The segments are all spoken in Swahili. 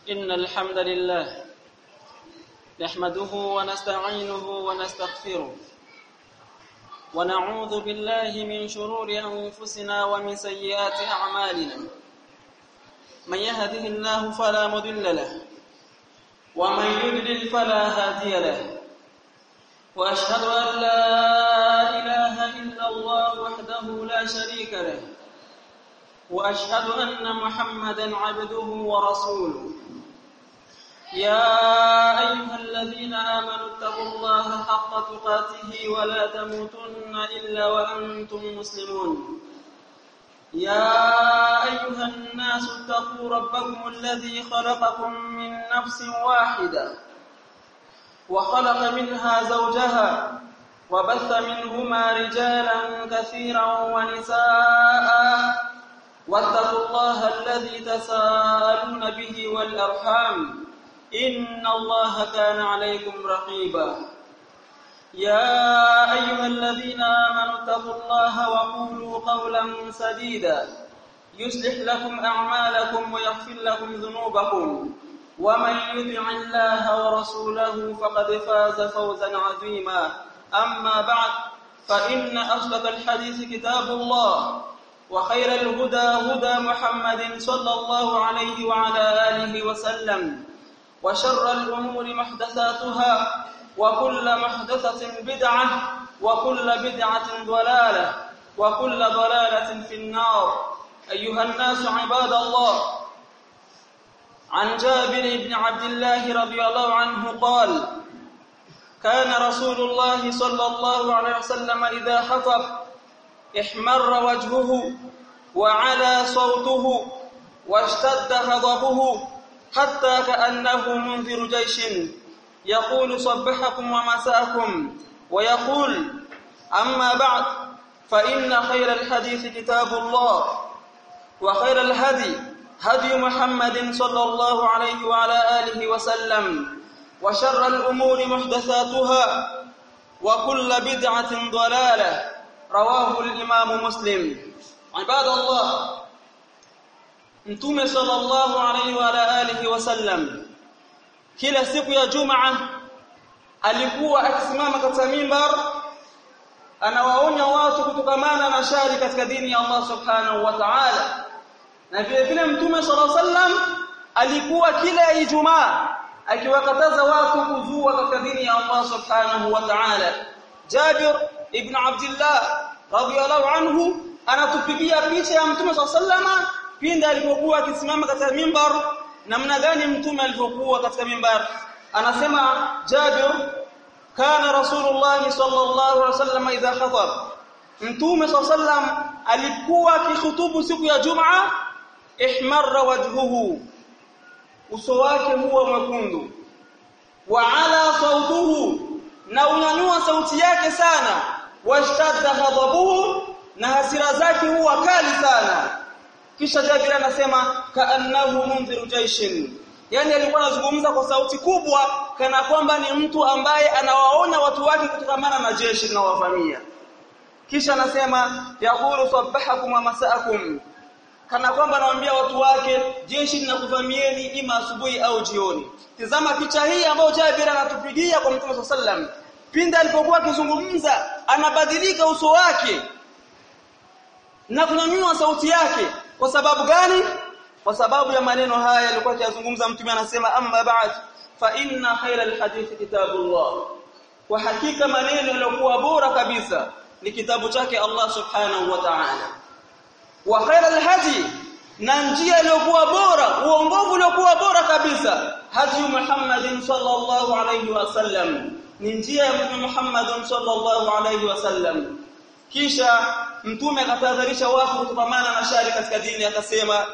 إن الحمد لله نحمده ونستعينه ونستغفره ونعوذ بالله من شرور أنفسنا ومن سيئات أعمالنا من يهده الله فلا مضل له ومن يضلل فلا هادي له وأشهد أن لا إله إلا الله وحده لا شريك له واشهد ان محمدا عبده ورسوله يا ايها الذين امنوا اتقوا الله حق تقاته ولا تموتن الا وانتم مسلمون يا ايها الناس اتقوا ربكم الذي خلقكم من نفس واحده وخلق منها زوجها وبث منهما رجالا كثيرا ونساء واتقوا الله الذي تساءلون به والأرحام إن الله كان عليكم رقيبا يا أيها الذين آمنوا اتقوا الله وقولوا قولا سديدا يصلح لكم أعمالكم ويغفر لكم ذنوبكم ومن يطع الله ورسوله فقد فاز فوزا عظيما أما بعد فإن أصدق الحديث كتاب الله وخير الهدى هدى محمد صلى الله عليه وعلى آله وسلم وشر الأمور محدثاتها وكل محدثة بدعة وكل بدعة ضلالة وكل ضلالة في النار أيها الناس عباد الله عن جابر بن عبد الله رضي الله عنه قال كان رسول الله صلى الله عليه وسلم إذا خطب احمر وجهه وعلى صوته واشتد غضبه حتى كأنه منذر جيش يقول صبحكم ومساءكم ويقول أما بعد فإن خير الحديث كتاب الله وخير الهدي هدي محمد صلى الله عليه وعلى آله وسلم وشر الأمور محدثاتها وكل بدعة ضلالة رواه الإمام مسلم عباد الله Mtume sallallahu alaihi wa alihi wasallam kila siku ya Jumaa alikuwa akisimama katika mimbar anawaonya watu kutokamana na shari katika dini ya Allah subhanahu wa ta'ala na vile vile Mtume sallallahu alaihi wasallam alikuwa kila Ijumaa akiwakataza watu kuzua katika dini ya Allah subhanahu wa ta'ala Jabir ibn Abdullah radhiyallahu anhu anatupigia picha ya Mtume SAW pindi alipokuwa akisimama katika mimbar namna gani Mtume alipokuwa katika mimbar anasema Jabir kana Rasulullah sallallahu alaihi wasallam idha khatab Mtume SAW alikuwa akikhutubu siku ya Jumaa ihmarra wajhuhu uso wake huwa mwekundu wa ala sautuhu na unyanyua sauti yake sana washtadda ghadabuhu na hasira zake huwa kali sana kisha Jabir anasema kaannahu mundhiru jaishin yani alikuwa anazungumza kwa sauti kubwa kana kwamba ni mtu ambaye anawaonya watu wake kutokamana na jeshi linalowavamia kisha anasema yaqulu sabbahakum wa masaakum kana kwamba anawaambia watu wake jeshi linakuvamieni ima asubuhi au jioni tazama picha hii ambayo Jabir anatupigia kwa Mtume sallam pindi alipokuwa akizungumza anabadilika uso wake na kunyanyua sauti yake kwa sababu gani kwa sababu ya maneno haya alikuwa akizungumza mtume anasema amma ba'd fa inna khayra alhadith kitabullah kwa hakika maneno yaliokuwa bora kabisa ni kitabu chake Allah subhanahu wa ta'ala wa khayra alhadi na njia iliyokuwa bora uongofu uliokuwa bora kabisa hadi Muhammadin sallallahu alayhi wasallam ni njia ya Mtume Muhammad sallallahu alayhi wasallam kisha mtume akatahadharisha watu kutokamana na shari katika dini akasema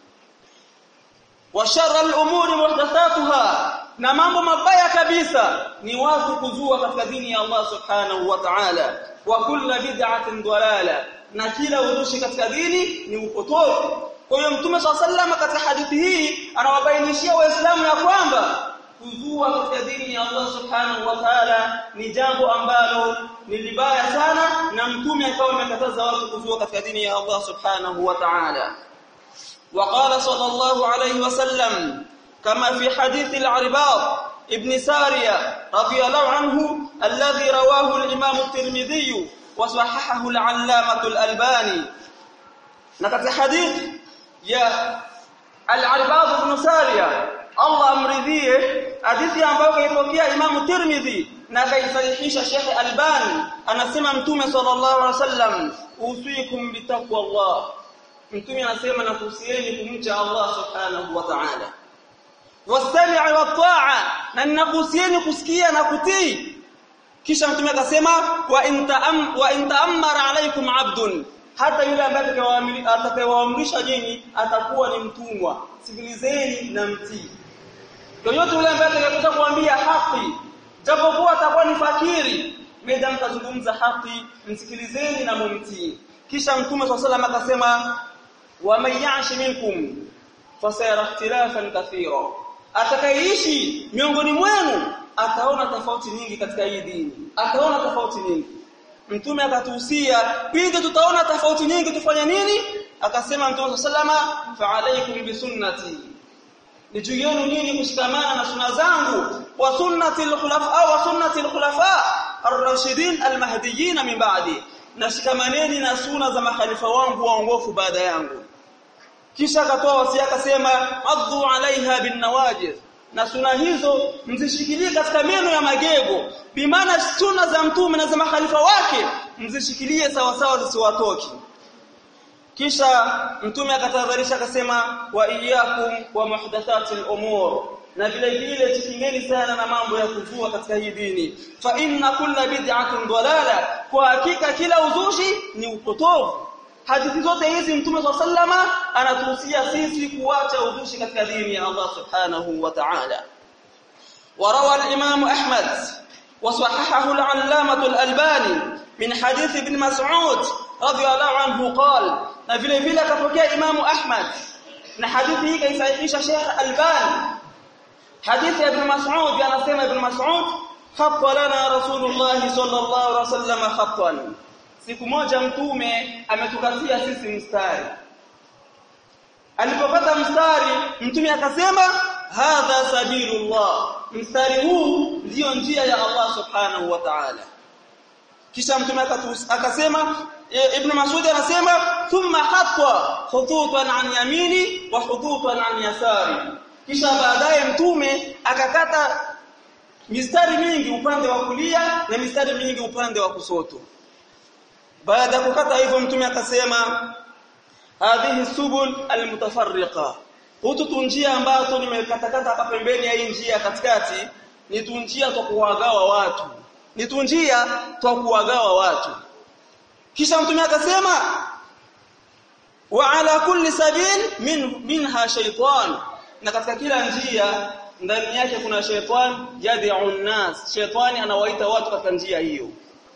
wa sharra al-umuri muhdathatuha na mambo mabaya kabisa ni watu kuzua katika dini ya Allah subhanahu wa ta'ala wa kullu bid'atin dalala na kila uzushi katika dini ni upotofu kwa hiyo mtume swalla katika hadithi hii anawabainishia waislamu ya kwamba kuzua katika dini ya Allah subhanahu wa ta'ala ni jambo ambalo ni libaya sana na mtume akawa amekataza watu kuzua katika dini ya Allah subhanahu wa ta'ala وقال صلى الله عليه وسلم كما في حديث العرباض ابن سارية رضي الله عنه الذي رواه الإمام الترمذي وصححه العلامة الألباني نكت حديث يا العرباض بن سارية Allah amridhie hadithi ambayo kaipokea Imam Tirmidhi na kaisahihisha Sheikh Albani anasema Mtume sallallahu alaihi wasallam usikum bitaqwa Allah Mtume anasema nakuhusieni kumcha Allah subhanahu wa ta'ala wastami'i wat-ta'a na ninakuhusieni kusikia na kutii kisha Mtume akasema wa intaam wa intaammara alaykum 'abdun hata yule ambaye atakayewaamrisha nyinyi atakuwa ni mtumwa sikilizeni na mtii yoyote yule ambaye atakayekuja kuambia haki japokuwa atakuwa ni fakiri meda mtazungumza haki msikilizeni na mumtii kisha mtume swalla salam akasema wa man ya'shi minkum fasayara ikhtilafan kathira atakayeishi miongoni mwenu ataona tofauti nyingi katika hii dini ataona tofauti nyingi mtume akatuhusia pindi tutaona tofauti nyingi tufanye nini akasema mtume sallama fa alaykum bi sunnati ni juu yenu nyinyi kushikamana na sunna zangu wa sunnati al-khulafa wa sunnati al-khulafa ar-rashidin al-mahdiyyin min ba'di nashikamaneni na sunna za makhalifa wangu waongofu baada yangu kisha akatoa wasia akasema addu alaiha bin nawajid na suna hizo mzishikilie katika meno ya magego bimaana sunna za mtume na za makhalifa wake mzishikilie sawa sawa zisiwatoki kisha mtume akatahadharisha akasema wa iyyakum wa muhdathatil umur na vile vile tukingeni sana na mambo ya kuzua katika hii dini fa inna kulla bid'atin dalala kwa hakika kila uzushi ni upotovu hadithi zote hizi mtume swalla sallama anatuhusia sisi kuacha uzushi katika dini ya Allah subhanahu wa ta'ala وروى الإمام أحمد وصححه العلامة الألباني من حديث ابن مسعود رضي الله عنه قال na vile vile akapokea Imamu Ahmad na hadithi hii kaisahihisha Sheikh Albani hadithi ya Ibn Mas'ud anasema Ibn Mas'ud khatta lana Rasulullah sallallahu alaihi wasallam khattan siku moja mtume ametukatia sisi mstari alipopata mstari mtume akasema hadha sabilullah mstari huu ndio njia ya Allah subhanahu wa ta'ala kisha mtume akasema ibn Mas'ud anasema thumma hatta khututan an yamini wa khututan an yasari kisha baadaye mtume akakata mistari mingi upande wa kulia na mistari mingi upande wa kusoto baada ya kukata hivyo mtume akasema hadhihi subul almutafarriqa hutu tunjia ambazo nimekatakata hapa pembeni ya hii njia katikati ni tunjia za kuwagawa watu ni tunjia za kuwagawa watu kisha mtume akasema wa ala kulli sabil min minha shaytan na katika kila njia ndani yake kuna shaytan yad'u nas shaytani anawaita watu katika njia hiyo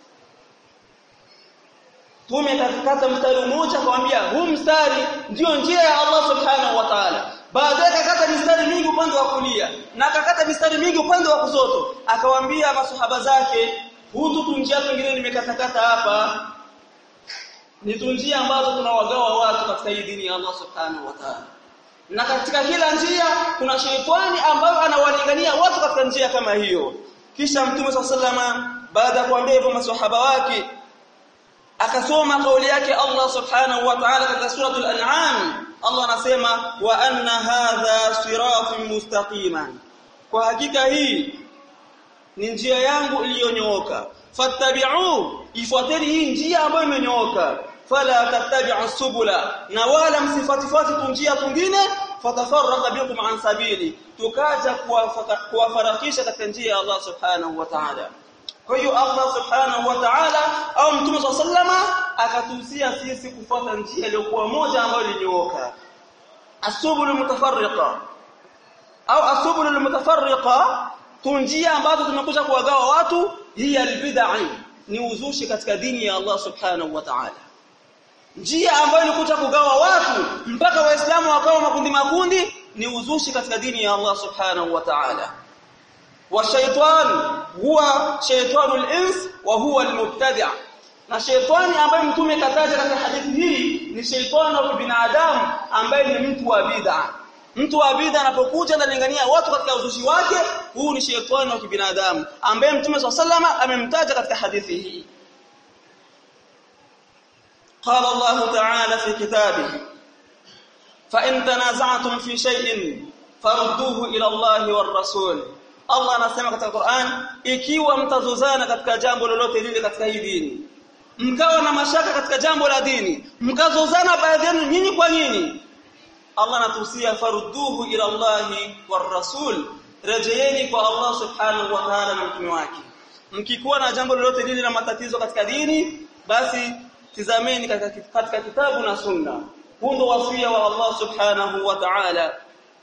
Tume katikata mstari mmoja akamwambia huu mstari ndio njia ya Allah subhanahu wa ta'ala baadaye akakata mistari mingi upande wa kulia na akakata mistari mingi upande wa kushoto akawaambia masahaba zake hutu tunjia nyingine nimekatakata hapa ni tunjia ambazo tunawagawa watu katika hii dini ya Allah subhanahu wa ta'ala na katika kila njia kuna sheitani ambayo anawalingania watu katika njia kama hiyo kisha mtume sallama baada ya kuambia hivyo maswahaba wake akasoma kauli yake Allah subhanahu wa ta'ala katika suratul an'am Allah anasema wa anna hadha siratun mustaqiman kwa hakika hii ni njia yangu iliyonyooka fattabi'u ifuateni hii njia ambayo imenyooka fala tattabi'u subula na wala msifatifati njia nyingine fatafarraqa bikum an sabili tukaja kuwafarakisha katika njia ya Allah subhanahu wa ta'ala kwa hiyo Allah subhanahu wa ta'ala au mtume sallama akatuhusia sisi kufuata njia iliyokuwa moja ambayo ilinyooka asubul mutafarriqa au asubul mutafarriqa tunjia ambazo zimekuja kuwagawa watu hii albid'a ni uzushi katika dini ya Allah subhanahu wa ta'ala njia ambayo ilikuja kugawa watu mpaka waislamu wakawa makundi makundi ni uzushi katika dini ya Allah subhanahu wa ta'ala والشيطان هو شيطان الانس وهو المبتدع na sheitani ambaye mtume kataja katika hadithi hii ni sheitani wa binadamu ambaye ni mtu wa bid'a mtu wa bid'a anapokuja analingania watu katika uzushi wake huu ni shetani wa kibinadamu ambaye mtume swalla amemtaja katika hadithi hii قال الله تعالى في كتابه فإن تنازعتم في شيء فردوه إلى الله والرسول Allah anasema katika Qur'an ikiwa mtazozana katika jambo lolote lile katika hii dini mkawa na mashaka katika jambo la dini mkazozana baadhi yenu nyinyi kwa nyinyi Allah anatuhusia farudduhu ila Allah war rasul rejeeni kwa Allah subhanahu wa ta'ala na mtume wake mkikuwa na jambo lolote lile la matatizo katika dini basi tizameni katika kitabu na sunna huu ndo wasia wa Allah subhanahu wa ta'ala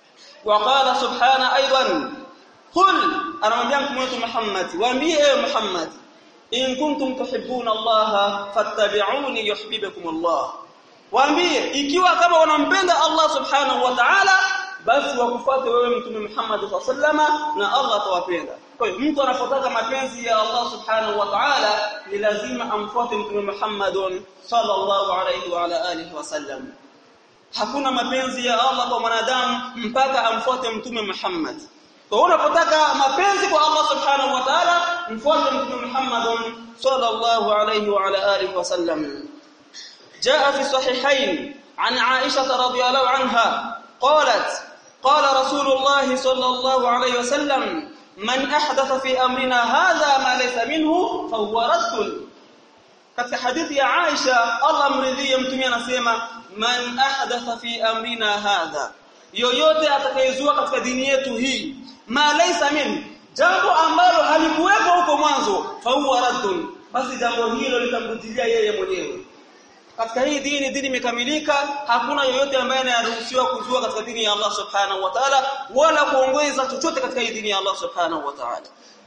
وقال سبحانه ايضا قل anamwambia mtume wetu Muhammad waambie ewe Muhammad in kuntum tuhibbuna Allah fattabi'uni yuhibbukum Allah waambie ikiwa kama wanampenda Allah subhanahu wa ta'ala basi wakufuate wewe mtume Muhammad sallama na Allah atawapenda kwa hiyo mtu anapotaka mapenzi ya Allah subhanahu wa ta'ala ni lazima amfuate mtume Muhammad sallallahu alayhi wa ala alihi wasallam hakuna mapenzi ya Allah kwa mwanadamu mpaka amfuate mtume Muhammad kwa unapotaka mapenzi kwa Allah subhanahu wa ta'ala mfuate mtume Muhammad sallallahu alayhi wa ala alihi wasallam جاء في الصحيحين عن عائشة رضي الله عنها قالت قال رسول الله صلى الله عليه وسلم من أحدث في أمرنا هذا ما ليس منه فهو رد katika hadithi ya Aisha Allah mridhie mtume anasema man ahdatha fi amrina hadha yoyote atakayezua katika dini yetu hii ma laysa min jambo ambalo halikuwepo huko mwanzo fa huwa raddun basi jambo hilo litamrudilia yeye mwenyewe katika hii dini dini imekamilika hakuna yoyote ambaye anaruhusiwa kuzua katika dini ya Allah subhanahu wa ta'ala wala kuongeza chochote katika hii dini ya Allah subhanahu wa ta'ala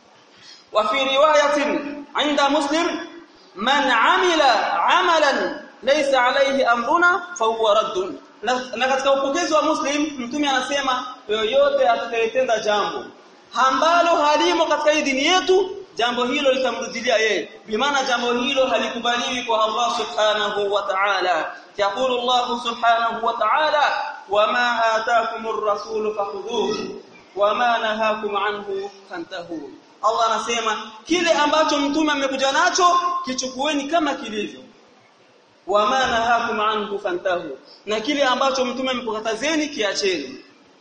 wa fi riwayatin inda muslim man amila amalan laysa alayhi amruna fa huwa raddun na katika upokezi wa muslim mtume anasema yoyote atakayetenda jambo ambalo halimo katika hii dini yetu jambo hilo litamrudilia yeye bimaana jambo hilo halikubaliwi kwa Allah subhanahu wa ta'ala yaqulu Allah subhanahu wa ta'ala wama ataakumur rasul fakhudhuhu wama nahakum anhu fantahu Allah anasema kile ambacho mtume amekuja nacho kichukueni kama kilivyo wama nahakum anhu fantahu na kile ambacho mtume amekukatazeni kiacheni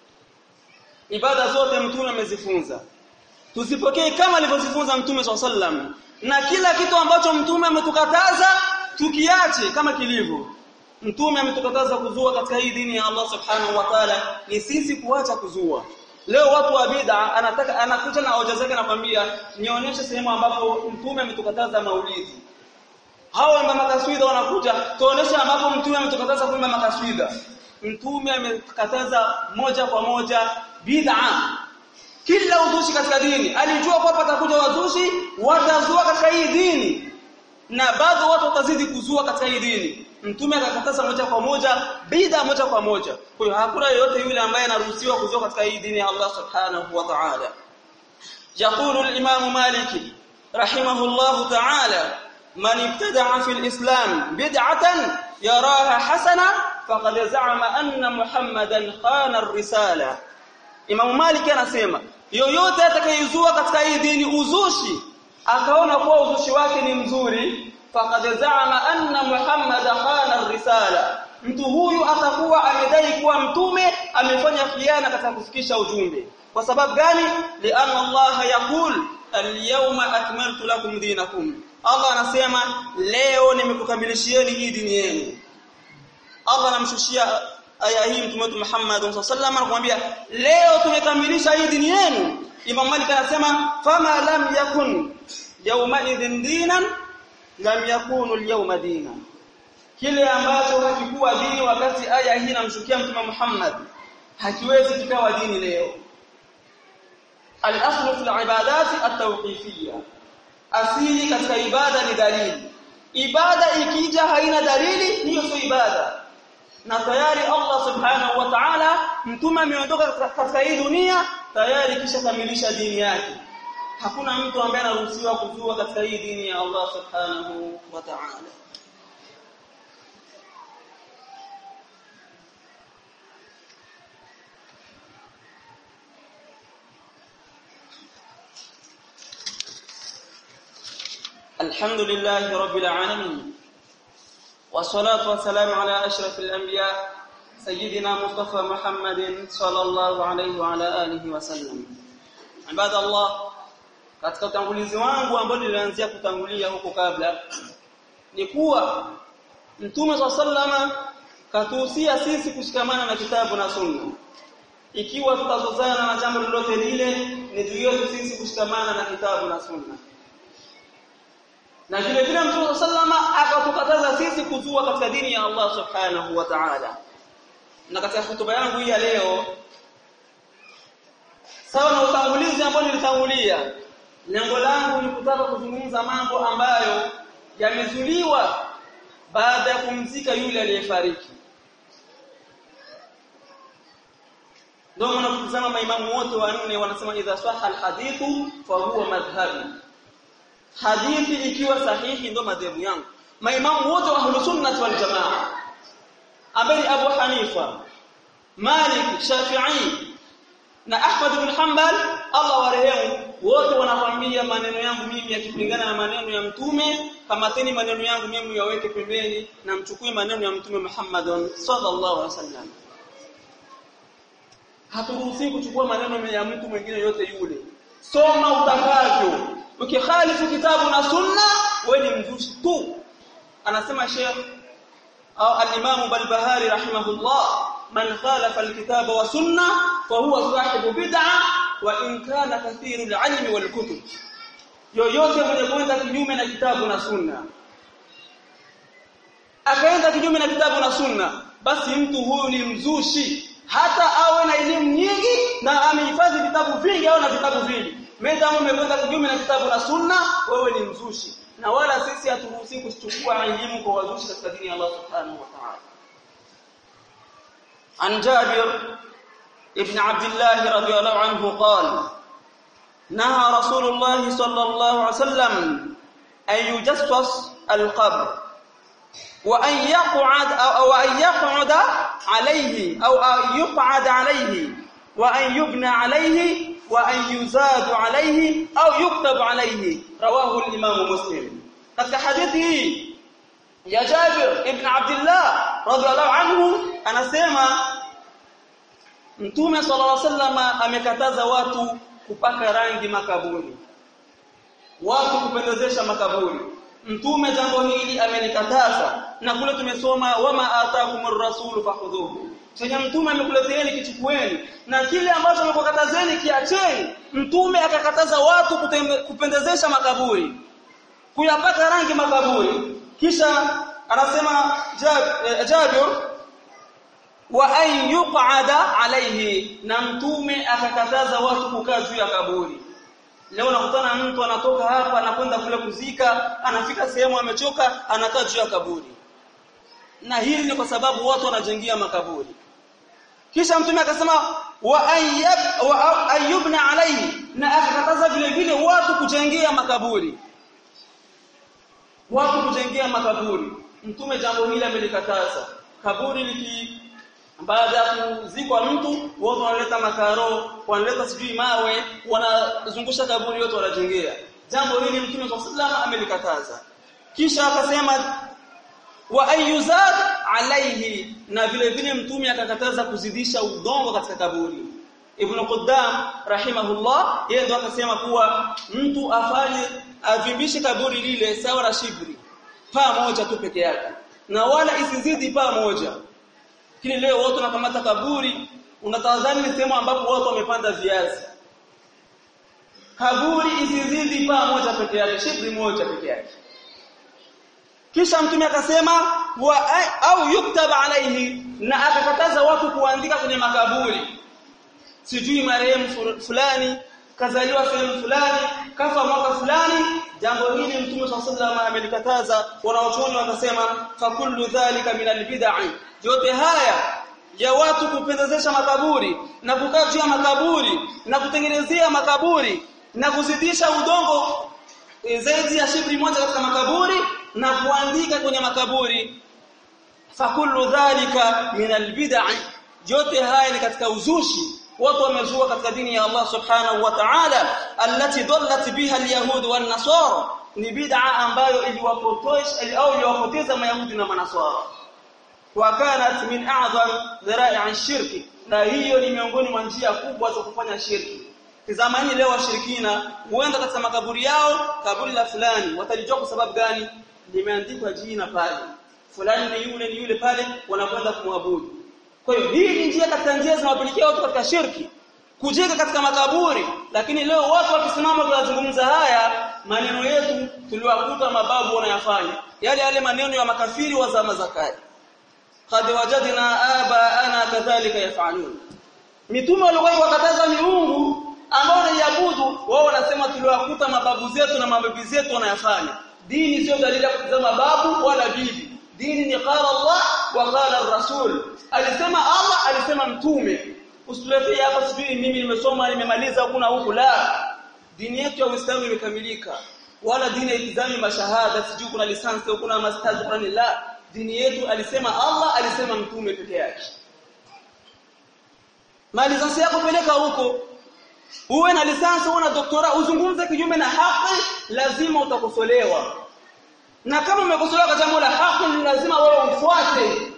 ibada zote mtume amezifunza tuzipokee kama alivyozifunza mtume sallam na kila kitu ambacho mtume ametukataza tukiache kama kilivyo mtume ametukataza kuzua katika hii dini ya Allah subhanahu wa ta'ala ni sisi kuacha kuzua leo watu wa bid'a anataka anakuja na hoja zake anakwambia nionyeshe sehemu ambapo mtume ametukataza maulidi hao wamba makaswida wanakuja tuoneshe ambapo mtume ametukataza kuimba makaswida mtume amekataza moja kwa moja bid'a kila uzushi katika dini alijua kwamba patakuja wazushi watazua katika hii dini na bado watu watazidi kuzua katika hii dini mtume akakataza moja kwa moja bid'a moja kwa moja kwa hiyo hakuna yeyote yule ambaye anaruhusiwa kuzua katika hii dini ya Allah subhanahu wa ta'ala يقول الإمام مالك رحمه الله تعالى من ابتدع في الإسلام بدعة يراها حسنة فقد زعم أن محمدا خان الرسالة Imam Malik anasema yoyote atakayezua katika hii dini uzushi akaona kuwa uzushi wake ni mzuri faqad za'ama anna Muhammad khana risala mtu huyu atakuwa amedai kuwa mtume amefanya khiana katika kufikisha ujumbe kwa sababu gani lianna Allah yaqul al-yawma akmaltu lakum dinakum Allah anasema leo nimekukamilishieni hii dini yenu Allah anamshushia aya hii mtume wetu Muhammad sallallahu alaihi anakuambia leo tumekamilisha hii dini yenu Imam Malik anasema fama lam yakun yawma idhin dinan lam yakunu al-yawma dinan kile ambacho hakikuwa dini wakati aya hii inamshukia mtume Muhammad hakiwezi kikawa dini leo al-aslu fi al-ibadati at-tawqifiyya asili katika ibada ni dalili ibada ikija haina dalili hiyo sio ibada na tayari Allah subhanahu wa ta'ala mtume ameondoka katika hii dunia tayari kisha kamilisha dini yake hakuna mtu ambaye anaruhusiwa kuzua katika hii dini ya Allah subhanahu wa ta'ala الحمد لله رب العالمين والصلاة والسلام على أشرف الأنبياء سيدنا مصطفى محمد صلى الله عليه وعلى آله وسلم عباد الله katika utangulizi wangu ambao nilianzia kutangulia huko kabla ni kuwa Mtume sallama katuhusia sisi kushikamana na kitabu na sunna ikiwa tutazozana na jambo lolote lile ni juu yetu sisi kushikamana na kitabu na sunna na vile vile Mtume sallama akatukataza sisi kuzua katika dini ya Allah subhanahu wa ta'ala na katika hotuba yangu hii ya leo sawa na utangulizi ambao nilitangulia lengo langu ni kutaka kuzungumza mambo ambayo yamezuliwa baada ya kumzika yule aliyefariki ndio maana kutazama maimamu wote wanne wanasema idha sahha alhadithu fa huwa madhhabi hadithi ikiwa sahihi ndio madhehebu yangu maimamu wote wa ahlus sunnah wal jamaa ambaye Abu Hanifa Malik Shafi'i na Ahmad ibn Hanbal Allah warehemu wote wanakwambia maneno yangu mimi yakipingana na maneno ya mtume kamateni maneno yangu mimi yaweke pembeni na mchukue maneno ya mtume Muhammad sallallahu alaihi wasallam haturuhusi kuchukua maneno ya mtu mwingine yote yule soma utakavyo ukikhalifu kitabu na sunna wewe ni mzushi tu anasema Sheikh au al-Imam Balbahari rahimahullah man khalafa al-kitaba wa sunna fa huwa sahibu bid'ah wa in kana kathiru al-ilmi wal kutub yoyote mwenye kwenda kinyume na kitabu na sunna akaenda kinyume na kitabu na sunna basi mtu huyu ni mzushi hata awe na elimu nyingi na amehifadhi vitabu vingi au na vitabu vingi Madamu umekwenda kinyume na kitabu na sunna wewe ni mzushi na wala sisi haturuhusi kuchukua elimu kwa wazushi katika dini ya Allah subhanahu wa ta'ala عن جابر ابن عبد الله رضي الله عنه قال نهى رسول الله صلى الله عليه وسلم أن يجسس القبر وأن يقعد أو أن يقعد عليه أو أن يقعد عليه وأن يبنى عليه وأن يزاد عليه أو يكتب عليه رواه الإمام مسلم katika hadithi hii ya Jabir ibn Abdullah radhiallahu anhu anasema Mtume sallallahu alaihi wasallam amekataza watu kupaka rangi makaburi watu kupendezesha makaburi Mtume jambo hili amenikataza na kule tumesoma wama ataakumur rasul fakhudhuhu chenye mtume amekuleteeni kichukueni na kile ambacho amekukatazeni kiacheni mtume akakataza watu kutembe, kupendezesha makaburi kuyapaka rangi makaburi kisha anasema Jabir wa an yuqada alayhi na mtume akakataza watu kukaa juu ya kaburi leo nakutana mtu anatoka hapa anakwenda kule kuzika anafika sehemu amechoka anakaa juu ya kaburi na hili ni kwa sababu watu wanajengia makaburi kisha mtume akasema wa ayyab wa ayyubna alayhi na akakataza vile vile watu kujengea makaburi watu kujengea makaburi mtume jambo hili amelikataza kaburi liki baada ya kuzikwa mtu watu wanaleta makaro wanaleta sijui mawe wanazungusha kaburi yote wanajengea jambo hili mtume sallallahu amelikataza kisha akasema wa ayuzad alayhi na vile vile mtume akakataza kuzidisha udongo katika kaburi Ibn Quddam rahimahullah yeye ndo akasema kuwa mtu afanye avimbishe kaburi lile sawa na shibri paa moja tu peke yake na wala isizidi paa moja kile leo watu wanakamata kaburi unatazama ni sehemu ambapo watu wamepanda viazi kaburi isizidi paa moja peke yake shibri moja peke yake kisha mtume akasema wa au yuktaba alaihi na akakataza watu kuandika kwenye makaburi sijui marehemu fulani kazaliwa sehemu fulani kafa mwaka fulani jambo hili mtume sallallahu amelikataza wanaochuoni wakasema fakullu dhalika min albid'i yote haya ya watu kupendezesha makaburi na kukaa juu ya makaburi na kutengenezea makaburi na kuzidisha udongo zaidi ya shibri moja katika makaburi na kuandika kwenye makaburi fakullu dhalika min albid'i yote haya ni katika uzushi watu wamezua katika dini ya Allah subhanahu wa ta'ala allati dallat biha alyahud wan nasara ni bid'a ambayo iliwapotosha au iliwapoteza mayahudi na manaswara wa kanat min a'zam dhara'i shirki na hiyo ni miongoni mwa njia kubwa za kufanya shirki Tazamani leo washirikina huenda katika makaburi yao kaburi la fulani watalijua kwa sababu gani limeandikwa jina pale fulani ni yule ni yule pale wanakwenda kumwabudu kwa hiyo hii ni njia katika njia zinawapelekea watu katika shirki kujenga katika makaburi lakini leo watu wakisimama kuyazungumza haya maneno yetu tuliwakuta mababu wanayafanya yale yale maneno ya makafiri wa zama za kale qad wajadna aba ana kadhalika yafalun mitume walikuwa wakataza miungu ambao wanaiabudu wao wanasema tuliwakuta mababu zetu na mabibi zetu wanayafanya dini sio dalili ya kutazama babu wala bibi dini ni qala Allah wa qala ar-rasul alisema Allah alisema mtume usituletee hapa sijui mimi nimesoma nimemaliza huku na huku la dini yetu ya Uislamu imekamilika wala dini haitizami mashahada sijui kuna lisansi au kuna masters fulani la dini yetu alisema Allah alisema mtume peke yake malisansi yako peleka huko uwe na lisansi uwe na doktora uzungumze kinyume na haki lazima utakosolewa na kama umekosolewa kwa jambo la haki ni lazima wewe ufuate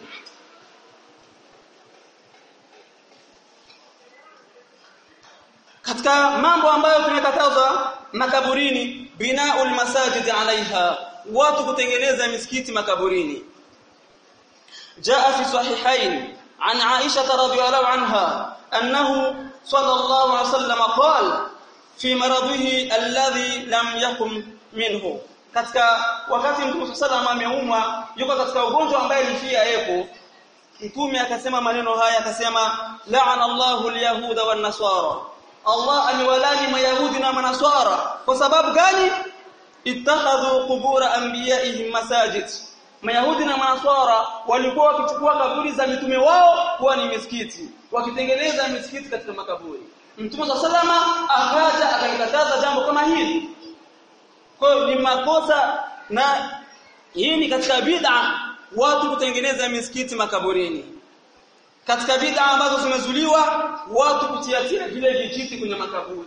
katika mambo ambayo tumekatazwa makaburini binaul masajid alaiha watu kutengeneza misikiti makaburini jaa fi sahihain an aisha radhiyallahu anha annahu sallallahu alaihi wasallam qala fi maradhihi alladhi lam yakum minhu katika wakati mtume sallallahu ameumwa yuko katika ugonjwa ambaye alifia yepo mtume akasema maneno haya akasema la'ana Allahu al-yahuda wan-nasara Allah aliwalani mayahudi na manaswara kwa sababu gani ittakhadhu qubur anbiya'ihim masajid mayahudi na manaswara walikuwa wakichukua kaburi za mitume wao kuwa ni misikiti wakitengeneza misikiti katika makaburi mtume salama akaja akalikataza jambo kama hili kwa hiyo ni makosa na hii ni katika bid'a watu kutengeneza misikiti makaburini katika bid'a ambazo zimezuliwa watu kutiatia vile vijiti kwenye makaburi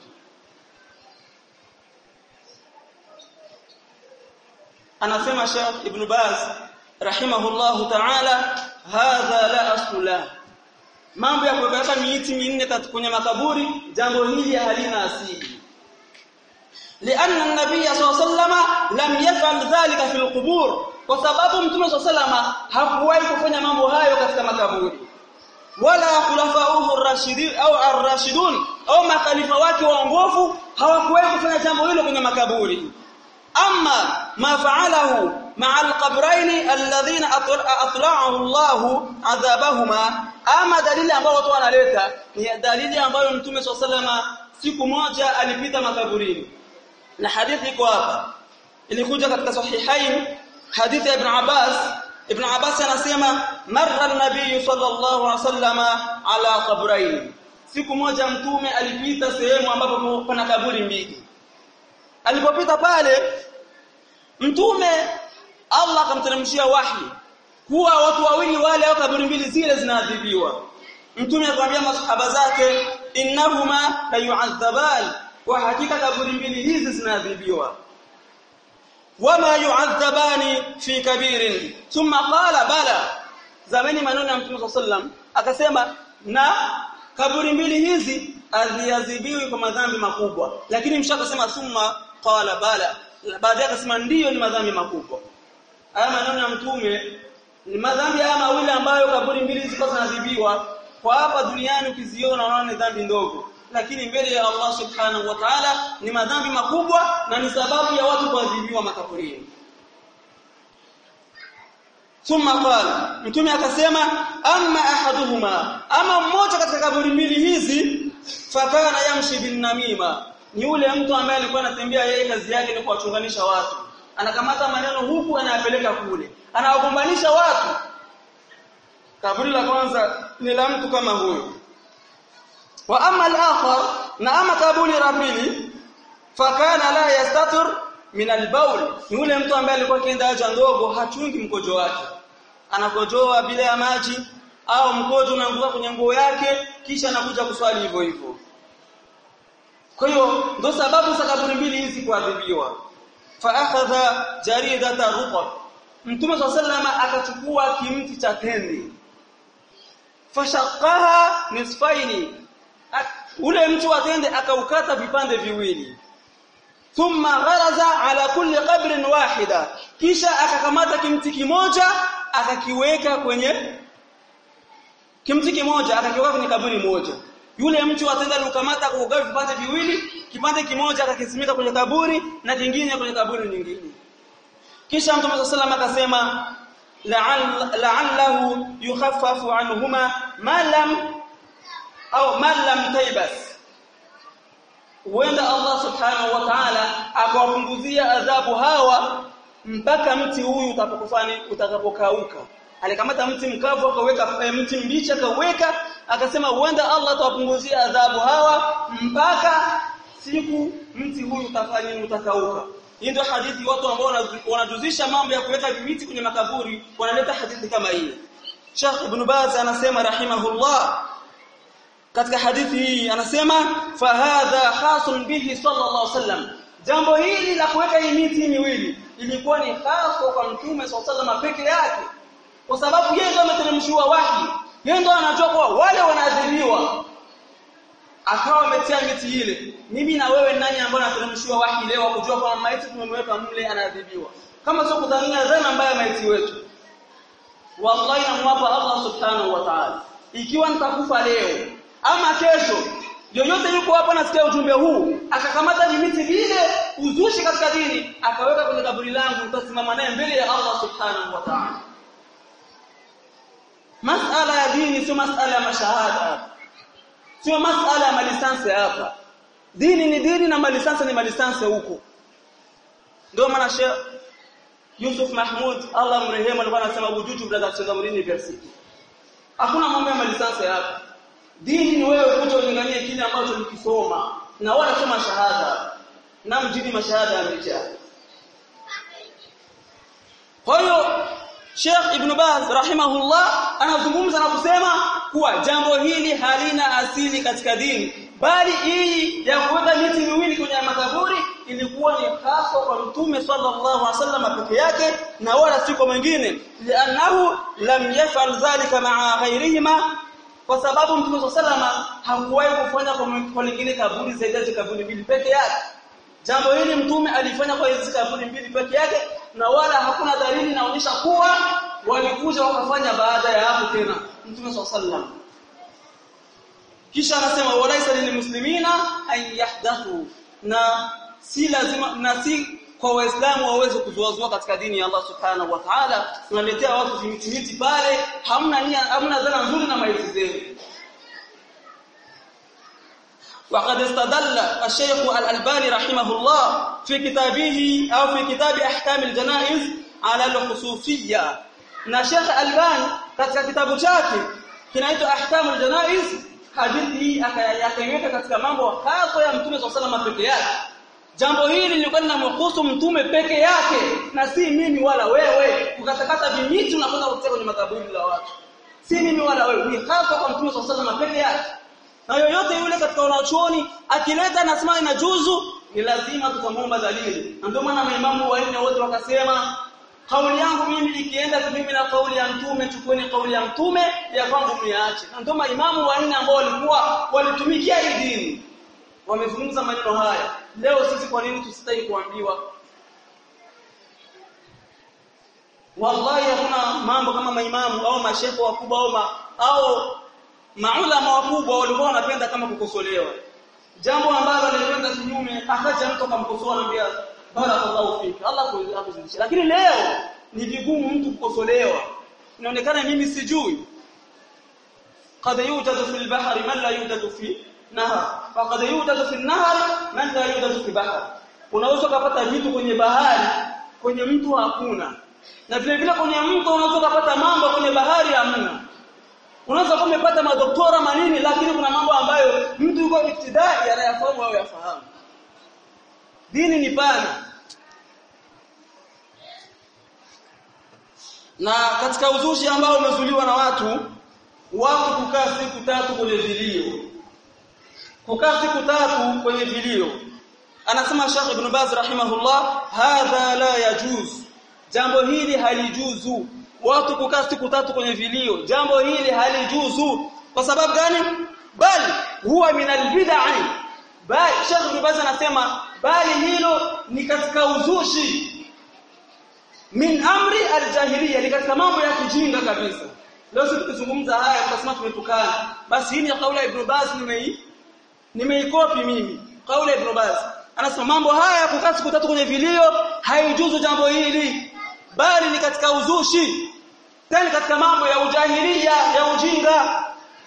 anasema Sheikh Ibn Baz rahimahullahu ta'ala hadha la asla mambo ya kuweka miiti minne kwenye makaburi jambo hili halina asili لأن النبي صلى الله عليه وسلم لم يفعل ذلك في القبور kwa sababu mtume صلى الله عليه وسلم hakuwahi kufanya mambo hayo katika makaburi wala khulafauhu ar-rashidin au ar-rashidun au makhalifa wake waongofu hawakuwahi kufanya jambo hilo kwenye makaburi amma ma fa'alahu ma'a al-qabrayn alladhina atla'ahu Allah adhabahuma ama dalili ambayo watu wanaleta ni dalili ambayo mtume SAW siku moja alipita makaburini na hadithi iko hapa ilikuja katika sahihain hadithi ya ibn Abbas Ibn Abbas anasema marra an-nabiy sallallahu alaihi wasallama ala qabrayn siku moja mtume alipita sehemu ambapo pana kaburi mbili alipopita pale mtume Allah akamteremshia wahi kuwa watu wawili wale au kaburi mbili zile zinaadhibiwa mtume akamwambia masahaba zake innahuma la yu'adhaban wa hakika kaburi mbili hizi zinaadhibiwa wama yu'adhabani fi kabirin thumma qala bala zamani maneno ya mtume sallam akasema na kaburi mbili hizi aziadhibiwi kwa madhambi makubwa lakini mshakasema thumma qala bala baadaye akasema ndiyo ni madhambi makubwa haya maneno ya mtume ni madhambi haya mawili ambayo kaburi mbili ziko zinaadhibiwa kwa hapa duniani ukiziona unaona ni dhambi ndogo lakini mbele ya Allah subhanahu wa ta'ala ni madhambi makubwa na ni sababu ya watu kuadhibiwa makaburini thumma qala mtume akasema amma ahaduhuma ama mmoja katika kaburi mbili hizi fakana yamshi bin namima ni yule mtu ambaye alikuwa anatembea yeye kazi yake ni kuwachunganisha watu anakamata maneno huku anayapeleka kule anawagombanisha watu kaburi la kwanza ni la mtu kama huyo wa amma al-akhar na ama kaburi la pili fakana la yastatir min al-bawl ni yule mtu ambaye alikuwa kienda haja ndogo hachungi mkojo wake anakojoa bila ya maji au mkojo unaanguka kwenye nguo yake kisha anakuja kuswali hivyo hivyo kwa hiyo ndo sababu za kaburi mbili hizi kuadhibiwa fa akhadha jaridata rutab mtume sallallahu akachukua kimti cha tende fashaqaha nisfaini ule mti wa tende akaukata vipande viwili thumma gharaza ala kulli qabrin wahida kisha akakamata kimti kimoja akakiweka kwenye kimti kimoja akakiweka kwenye kaburi moja yule mtu atenda alikamata kugawa vipande viwili kipande kimoja akakisimika kwenye kaburi na kingine kwenye kaburi nyingine kisha mtume sallallahu akasema la'allahu yukhaffafu anhuma ma lam au ma lam taybas huenda Allah subhanahu wa ta'ala akawapunguzia adhabu hawa mpaka mti huyu utapokufani utakapokauka alikamata mti mkavu akaweka mti mbichi akaweka akasema huenda Allah atawapunguzia adhabu hawa mpaka siku mti huyu utafanya utakauka hii ndio hadithi watu ambao wanajuzisha mambo ya kuweka miti kwenye makaburi wanaleta hadithi kama hii Sheikh Ibn Baz anasema rahimahullah katika hadithi hii anasema fahadha hasun bihi sallallahu alaihi wasallam jambo hili la kuweka hii miti miwili ilikuwa ni hasa kwa mtume sallallahu alaihi wasallam peke yake kwa sababu yeye ndo ameteremshiwa wahi yeye ndo anajua kwa wale wanaadhibiwa akawa ametia miti ile mimi na wewe nani ambaye anateremshiwa wahi leo kujua kwamba maiti tumemweka mle anaadhibiwa kama sio kudhania dhana mbaya maiti wetu wallahi namwapa Allah subhanahu wa ta'ala ikiwa nitakufa leo ama kesho yoyote yuko hapa nasikia ujumbe huu akakamata miti vile uzushi katika dini akaweka kwenye kaburi langu utasimama naye mbele ya Allah subhanahu wa ta'ala masala ya dini sio masala ya mashahada sio masala ya malisansi hapa dini ni dini na malisansi ni malisansi huko ndio maana Sheikh Yusuf Mahmud Allah mrehemu alikuwa anasema wujudu brother University hakuna mambo ya malisansi hapa dini ni wewe kuja ulinganie kile ambacho ulikisoma na wala sio mashahada na mjini mashahada yamejaa kwa hiyo Sheikh Ibn Baz rahimahullah anazungumza na kusema kuwa jambo hili halina asili katika dini bali hii ya kuweka miti miwili kwenye makaburi ilikuwa ni hasa kwa Mtume sallallahu alaihi wasallam peke yake na wala si kwa mwingine li'annahu lam yaf'al dhalika ma'a ghayrihima kwa sababu Mtume sallallahu hakuwahi kufanya kwa lingine kaburi zaidi ya kaburi mbili peke yake jambo hili mtume alifanya kwa hizo kaburi mbili peke yake na wala hakuna dalili inaonyesha kuwa walikuja wakafanya baada ya hapo tena mtume sallallahu kisha anasema walaisa lilmuslimina an yahdathu na si lazima na si kwa waislamu waweze kuzuazua katika dini ya Allah subhanahu wa ta'ala tunaletea watu vimitimiti pale hamna nia hamna dhana nzuri na maiti zenu وقد استدل الشيخ الألباني رحمه الله في كتابه أو في كتاب أحكام الجنائز على الخصوصية na Sheikh Albani katika kitabu chake kinaitwa Ahkamul Janaiz hadithi hii akayaweka katika mambo hasa ya Mtume SAW peke yake jambo hili lilikuwa linamhusu mtume peke yake na si mimi wala wewe kukatakata vimiti unakwenda kutia kwenye makaburi la watu si mimi wala wewe ni hasa kwa Mtume SAW peke yake na yoyote yule katika wanachuoni akileta nasema ina juzu ni lazima tukamwomba dalili ndio maana maimamu wanne wote wakasema kauli yangu mimi ikienda kinyume na kauli ya mtume chukueni kauli ya mtume ya kwangu mniache ndio maimamu wanne ambao walikuwa walitumikia hii dini wamezungumza maneno haya leo sisi kwa nini tusitaki kuambiwa wallahi hakuna mambo kama maimamu au mashehe wakubwa au ma, au maulama wakubwa walikuwa wanapenda kama kukosolewa jambo ambalo lilikwenda kinyume akaja mtu akamkosoa anambia barakallahu fiki Allah akuzidishie lakini leo ni vigumu mtu kukosolewa inaonekana mimi sijui قد يوجد في البحر من لا يوجد في نهر وقد يوجد في النهر من لا يوجد في بحر unaweza kupata vitu kwenye bahari kwenye mtu hakuna na vile vile kwenye mto unaweza kupata mambo kwenye bahari hamna unaweza kuwa umepata madoktora manini lakini kuna mambo ambayo mtu yuko ibtidai anayafahamu au yafahamu dini ni pana na katika uzushi ambao umezuliwa na watu watu kukaa siku tatu kwenye vilio kukaa siku tatu kwenye vilio anasema Sheikh Ibn Baz rahimahullah hadha la yajuz jambo hili halijuzu watu kukaa siku tatu kwenye vilio jambo hili halijuzu kwa sababu gani bali huwa min albid'i bali Sheikh Ibn Baz anasema bali hilo ni katika uzushi min amri aljahiliya ni katika mambo ya kijinga kabisa leo sisi tukizungumza haya tutasema tumetukana basi hii ni kauli ya Ibn Baz nimei nimeikopi mimi kauli ya Ibn Baz anasema mambo haya kukaa siku tatu kwenye vilio haijuzu jambo hili bali ni katika uzushi tena katika mambo ya ujahilia ya ujinga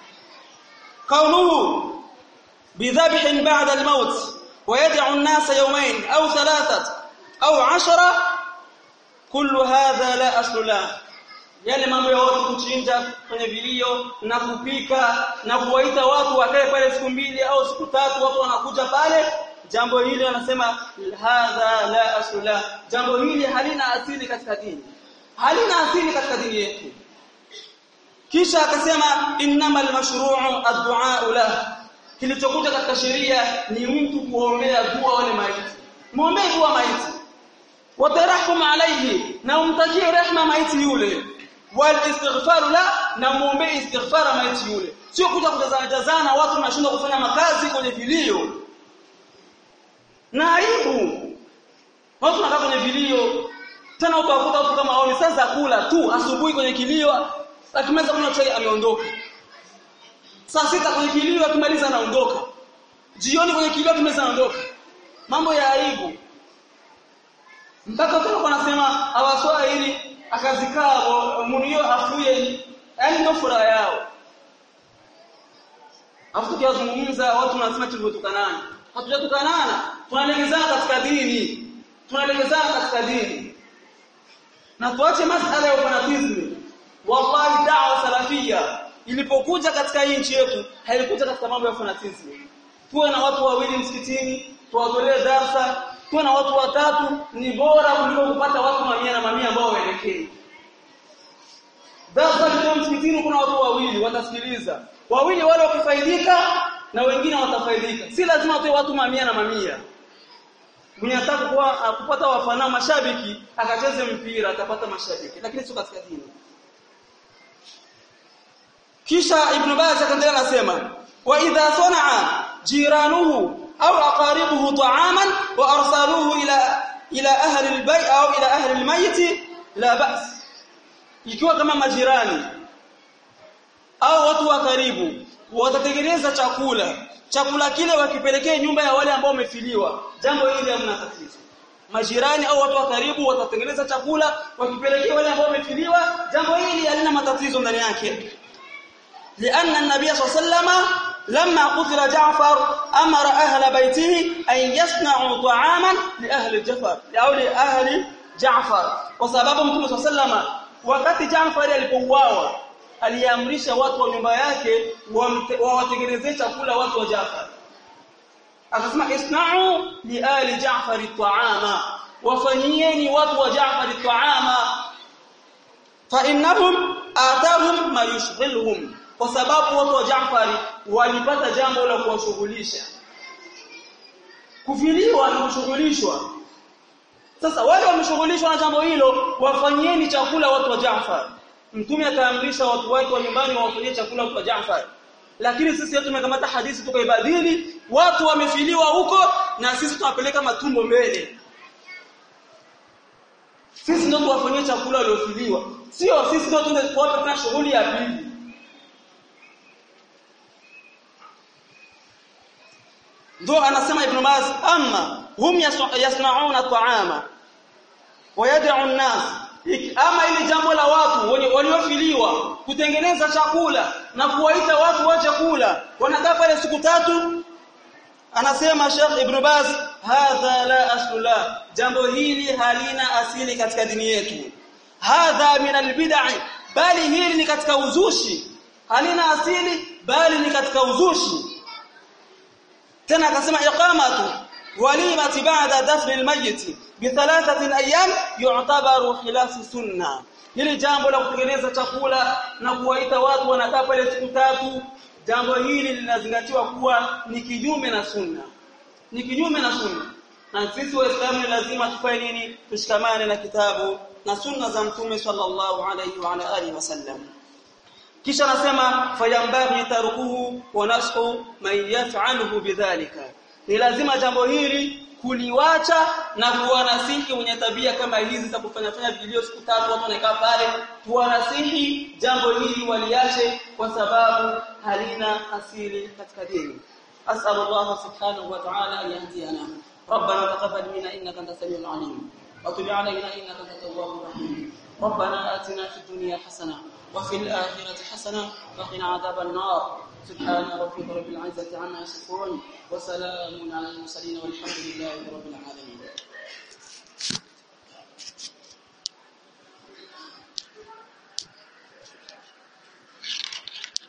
kaunuhu bidhabhin ba'da al-maut ويدع الناس يومين أو ثلاثة أو عشرة كل هذا لا أصل له yale mambo ya watu kuchinja kwenye vilio na kupika na kuwaita watu wakae pale siku mbili au siku tatu watu wanakuja pale jambo hili wanasema hadha la asla jambo hili halina asili katika dini halina asili katika dini yetu kisha akasema innamal mashru'u ad-du'a lahu kilichokuja katika sheria ni mtu kuombea dua wale maiti muombee dua maiti watarahum alayhi na umtajie rehma maiti yule wal istighfar la na muombee istighfara maiti yule sio kuja kujazana jazana watu wanashindwa kufanya makazi kwenye vilio na aibu watu wanakaa kwenye vilio tena utawakuta watu kama hao ni sasa kula tu asubuhi kwenye kilio akimaliza kunywa chai ameondoka saa sita kwenye kilio akimaliza anaondoka jioni kwenye kilio akimaliza anaondoka mambo ya aibu mpaka tena wanasema awaswahili akazikaa munio afuye yani ndio furaha yao afu tukiwazungumza watu wanasema tulivyotukanana hatujatukanana tunalegezana katika dini tunalegezana katika dini na tuache masala ya fanatism wallahi da'wa salafia ilipokuja katika hii nchi yetu haikuja katika mambo ya fanatism tuwe na watu wawili msikitini tuwatolee darsa tuwe na watu watatu ni bora kuliko kupata watu mamia na mamia ambao waelekei darsa leo msikitini kuna watu wawili watasikiliza wawili wale wakifaidika na wengine watafaidika si lazima tuwe watu mamia na mamia mwenye ataka kuwa kupata wafana mashabiki akacheze mpira atapata mashabiki lakini sio katika dini kisha ibn Baz akaendelea anasema wa idha sana'a jiranuhu au aqaribuhu ta'aman wa arsaluhu ila ila ahli albayt au ila ahli almayt la ba's ikiwa kama majirani au watu wa karibu watatengeneza chakula chakula kile wakipelekea nyumba ya wale ambao wamefiliwa jambo hili hamna tatizo majirani au watu wa karibu watatengeneza chakula wakipelekea wale ambao wamefiliwa jambo hili halina matatizo ndani yake لأن النبي صلى الله عليه وسلم لما قتل جعفر أمر أهل بيته أن يصنعوا طعاما لأهل جعفر أو لأهل جعفر وسبب مtume صلى الله عليه وسلم wakati Jaafar alipouawa aliamrisha watu wa nyumba yake wawatengenezee chakula watu wa Jaafar akasema isna'u li ali Jaafar ta'ama wafanyieni watu wa Jaafar ta'ama fa innahum atahum ma yushghiluhum kwa sababu watu wa Jaafari walipata jambo la kuwashughulisha kufiliwa na kushughulishwa sasa wale wameshughulishwa na jambo hilo wafanyieni chakula watu wa Jaafar mtume akaamrisha watu wake wa nyumbani wawafanyie chakula watu wa Jaafar lakini sisi yetu tumekamata hadithi tukaibadili watu wamefiliwa huko na sisi tunapeleka matumbo mbele sisi ndio tuwafanyie chakula waliofiliwa sio sisi ndio tuende kuwapa tena shughuli ya pili ndio anasema ibn Baz amma hum yasna'una ta'ama wa yad'u an-nas ama ili jambo la watu waliofiliwa kutengeneza chakula na kuwaita watu wa chakula wanakaa pale siku tatu anasema Sheikh Ibn Baz hadha la asla jambo hili halina asili katika dini yetu hadha min albid'i bali hili ni katika uzushi halina asili bali ni katika uzushi tena akasema iqamatu walimati ba'da dafn almayyit bi thalathati ayyam yu'tabaru khilaf sunna hili jambo la kutengeneza chakula na kuwaita watu wanakaa pale siku tatu jambo hili linazingatiwa kuwa ni kinyume na sunna ni kinyume na sunna na sisi waislamu lazima tufanye nini tushikamane na kitabu na sunna za mtume sallallahu alayhi wa ala alihi wasallam kisha anasema fayambaghi tarukuhu wa nashu man yaf'aluhu bidhalika ni lazima jambo hili kuliwacha na kuwanasihi wenye tabia kama hizi za kufanya fanya vilio siku tatu watu wanakaa pale tuwanasihi jambo hili waliache kwa sababu halina asili katika dini as'al Allah subhanahu wa ta'ala an yahdiyana ربنا تقبل منا انك انت السميع العليم وتب علينا انك انت التواب الرحيم ربنا آتنا في الدنيا حسنه وفي الآخرة حسنه وقنا عذاب النار سبحان ربك رب العزة عما يصفون وسلام على المرسلين والحمد لله رب العالمين